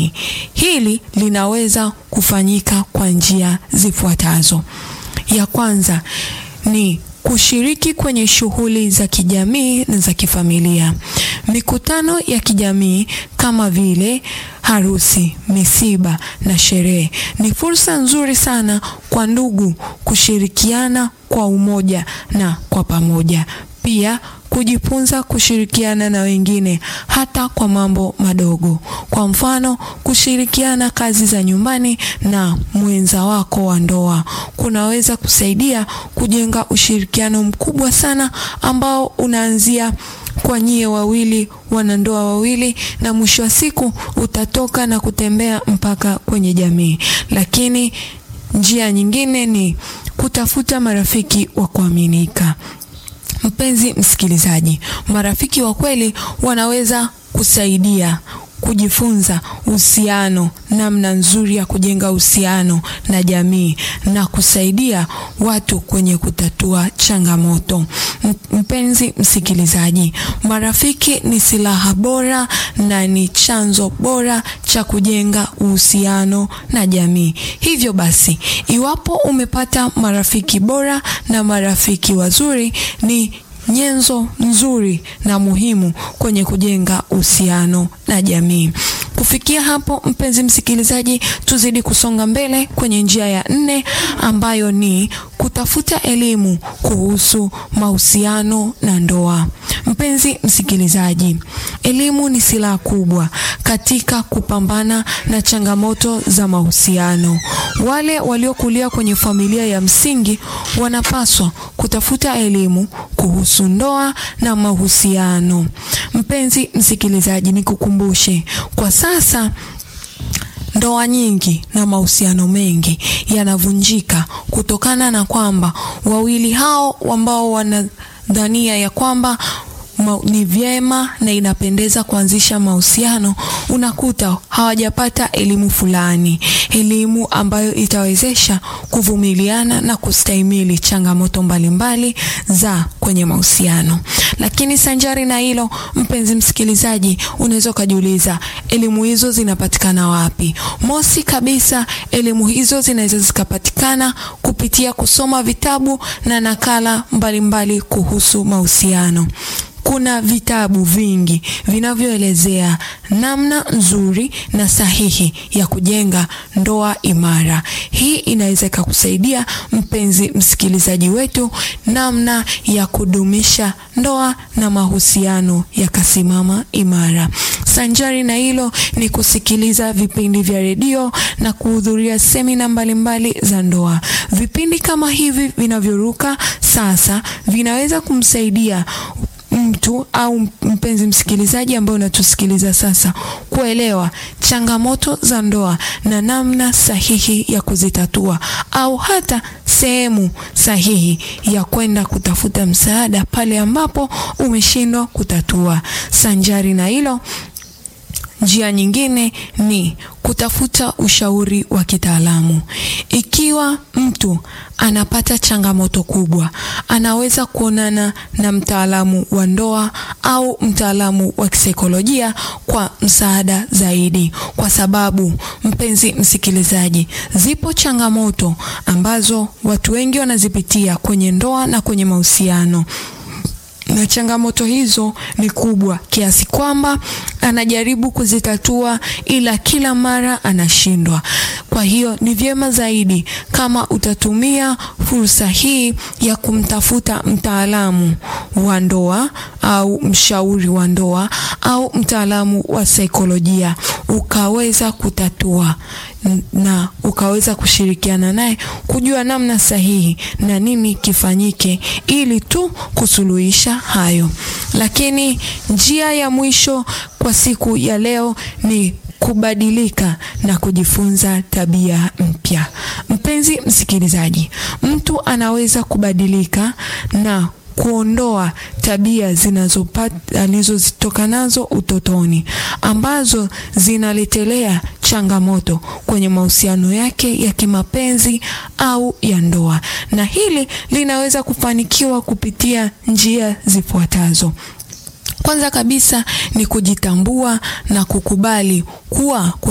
jamii. Hili linaweza kufanyika kwa njia zifuatazo. Ya kwanza ni kushiriki kwenye shughuli za kijamii na za kifamilia. Mikutano ya kijamii kama vile harusi, misiba na sherehe ni fursa nzuri sana kwa ndugu kushirikiana kwa umoja na kwa pamoja. Pia kujifunza kushirikiana na wengine hata kwa mambo madogo. Kwa mfano, kushirikiana kazi za nyumbani na mwenza wako wa ndoa kunaweza kusaidia kujenga ushirikiano mkubwa sana ambao unaanzia kwa nyie wawili wanandoa wawili, na mwisho wa siku utatoka na kutembea mpaka kwenye jamii. Lakini njia nyingine ni kutafuta marafiki wa kuaminika. Mpenzi msikilizaji, marafiki wa kweli wanaweza kusaidia kujifunza uhusiano, namna nzuri ya kujenga uhusiano na jamii na kusaidia watu kwenye kutatua changamoto. Mpenzi msikilizaji, marafiki ni silaha bora na ni chanzo bora cha kujenga uhusiano na jamii. Hivyo basi, iwapo umepata marafiki bora na marafiki wazuri ni nyenzo nzuri na muhimu kwenye kujenga uhusiano na jamii. Kufikia hapo, mpenzi msikilizaji, tuzidi kusonga mbele kwenye njia ya nne ambayo ni kutafuta elimu kuhusu mahusiano na ndoa. Mpenzi msikilizaji, elimu ni silaha kubwa katika kupambana na changamoto za mahusiano. Wale waliokulia kwenye familia ya msingi wanapaswa kutafuta elimu kuhusu ndoa na mahusiano. Mpenzi msikilizaji, nikukumbushe kwa sasa ndoa nyingi na mahusiano mengi yanavunjika kutokana na kwamba wawili hao ambao wanadhania ya kwamba ni vyema na inapendeza kuanzisha mahusiano, unakuta hawajapata elimu fulani, elimu ambayo itawezesha kuvumiliana na kustahimili changamoto mbalimbali za kwenye mahusiano. Lakini sanjari na hilo, mpenzi msikilizaji, unaweza ukajiuliza elimu hizo zinapatikana wapi? Mosi kabisa, elimu hizo zinaweza zikapatikana kupitia kusoma vitabu na nakala mbalimbali mbali kuhusu mahusiano. Kuna vitabu vingi vinavyoelezea namna nzuri na sahihi ya kujenga ndoa imara. Hii inaweza ikakusaidia mpenzi msikilizaji wetu, namna ya kudumisha ndoa na mahusiano yakasimama imara. Sanjari na hilo ni kusikiliza vipindi vya redio na kuhudhuria semina mbalimbali za ndoa. Vipindi kama hivi vinavyoruka sasa vinaweza kumsaidia mtu au mpenzi msikilizaji ambaye unatusikiliza sasa kuelewa changamoto za ndoa na namna sahihi ya kuzitatua au hata sehemu sahihi ya kwenda kutafuta msaada pale ambapo umeshindwa kutatua. Sanjari na hilo, njia nyingine ni kutafuta ushauri wa kitaalamu. Ikiwa mtu anapata changamoto kubwa, anaweza kuonana na mtaalamu wa ndoa au mtaalamu wa kisaikolojia kwa msaada zaidi, kwa sababu mpenzi msikilizaji, zipo changamoto ambazo watu wengi wanazipitia kwenye ndoa na kwenye mahusiano na changamoto hizo ni kubwa kiasi kwamba anajaribu kuzitatua ila kila mara anashindwa. Kwa hiyo ni vyema zaidi kama utatumia fursa hii ya kumtafuta mtaalamu wa ndoa au mshauri wa ndoa au mtaalamu wa saikolojia, ukaweza kutatua na ukaweza kushirikiana naye kujua namna sahihi na nini kifanyike ili tu kusuluhisha hayo. Lakini njia ya mwisho kwa siku ya leo ni kubadilika na kujifunza tabia mpya. Mpenzi msikilizaji, mtu anaweza kubadilika na kuondoa tabia zinazopata alizozitoka nazo utotoni ambazo zinaletelea changamoto kwenye mahusiano yake ya kimapenzi au ya ndoa, na hili linaweza kufanikiwa kupitia njia zifuatazo. Kwanza kabisa ni kujitambua na kukubali kuwa